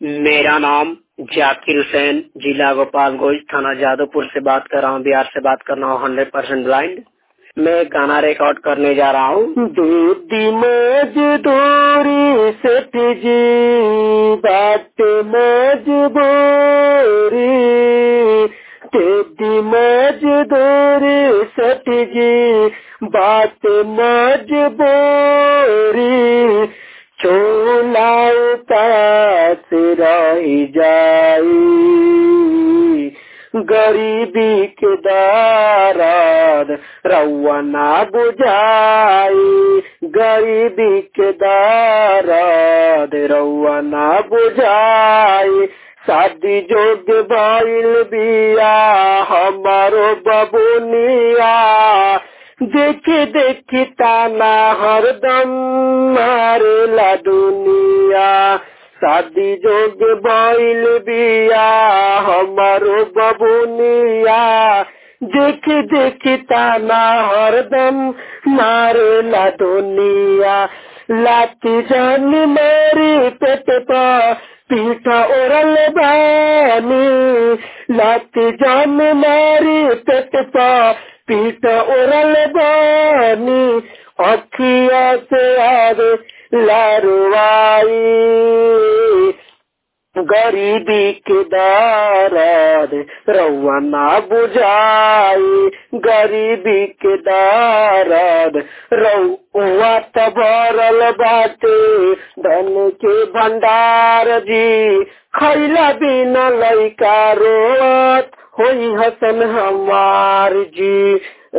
मेरा नाम जाकिर हुसैन जिला गोपालगंज थाना जादवपुर से बात कर रहा हूँ बिहार से बात कर रहा हूँ हंड्रेड परसेंट ब्लाइंड मैं गाना रिकॉर्ड करने जा रहा हूँ दूधी मजदूरी सेठ जी बात मजबूरी तेदी मजदूरी सेठ जी बात मजबूरी चोला पास रही जाई गरीबी के दाराद रउआ ना बुझाई गरीबी के दाराद रउआ ना बुझाई शादी जोग भइल बिया हमारो बबुनिया देखी देखी ताना हरदम मारेला दुनिया शादी जोग बैल बिया हमारो बबुनिया देख देख ताना हरदम मारेला दुनिया लाती जान मेरी पेट पर पीठा ओरल बानी लाती जान मेरी पेट पर पीठ ओरल बानी अखिया से आवे लारवाई गरीबी के दाराद रउआ ना बुझाई गरीबी के दाराद रउआ त भरल बाटे धन के भंडार जी खैला बिना लैका रोत होई हसन हमार जी